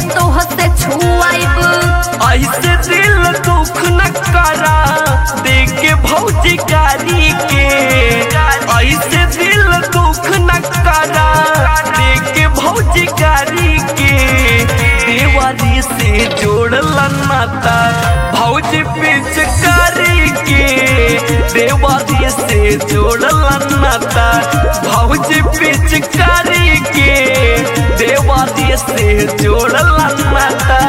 तोह से छुआइब ऐसे दिल दुख न करा देख के भौजी गारी के ऐसे दिल दुख न करा देख के भौजी गारी के देवारी से जोड़ला नाता भौजी पिचकारी के देवारी से जोड़ला नाता भौजी पिचकारी के देवारी से जोड़ला नाता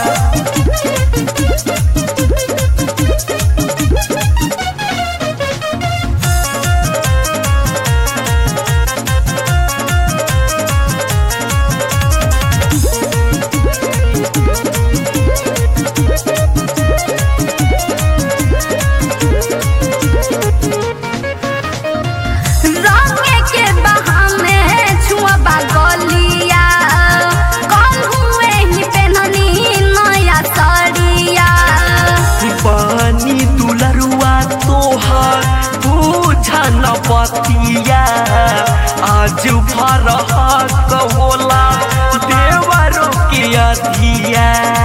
रंगे के बहाने छुआबा गलिया कल हुए ही पेननी नया साड़िया पानी दुलरुआ तोहर पूछा न बतिया आज भरह कहोला देवरो के अधिया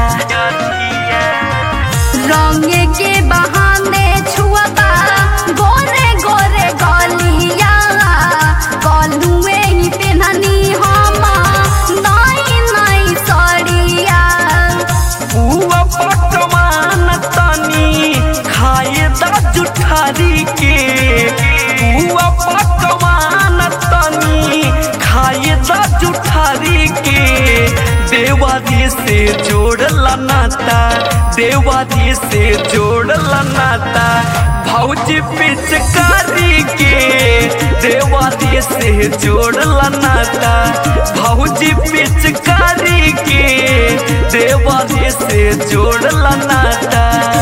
रंगे के बहाने छुआबा गोरे गोरे गलिया कल हुए ही पेननी हम नई नई साड़िया पुआ पकवान तनी खाए दा जुठारी के पुआ पकवान तनी खाए दा जुठारी के देवादी से जोड़ला नाता देवादी से जोड़ला नाता भौजी पिचकारी के देवादी से जोड़ला नाता भौजी पिचकारी के देवादी से जोड़ला नाता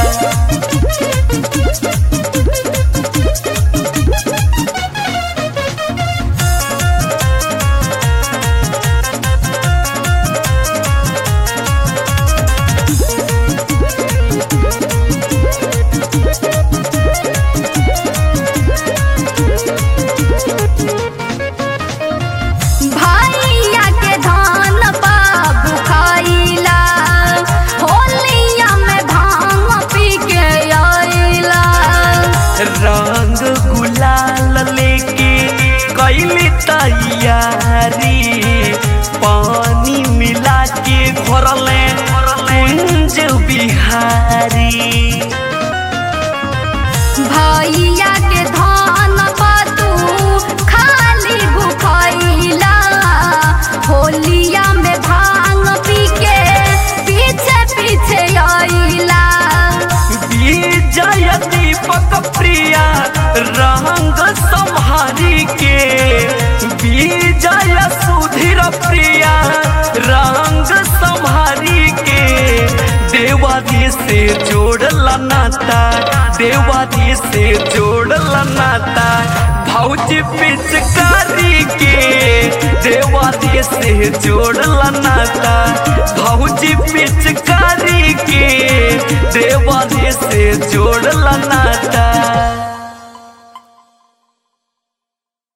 भैया के धान बाबू खाइला होलिया में भांग पी के आइला रंग गुलाल लेके कैली तैयारी पानी मिला के घोरले कुंज बिहारी भैया के धान बातू खाली भूखैला होलिया में भांग पी के पीछे पीछे आइला विजय दीपक प्रिया रंग संहारी के विजय सुधीर प्रिया रंग संहारी के देवादी से जोड़ला नाता देवादी से जोड़ला नाता भौजी पिचकारी के देवादी से जोड़ला नाता भौजी पिचकारी के देवादी से जोड़ला नाता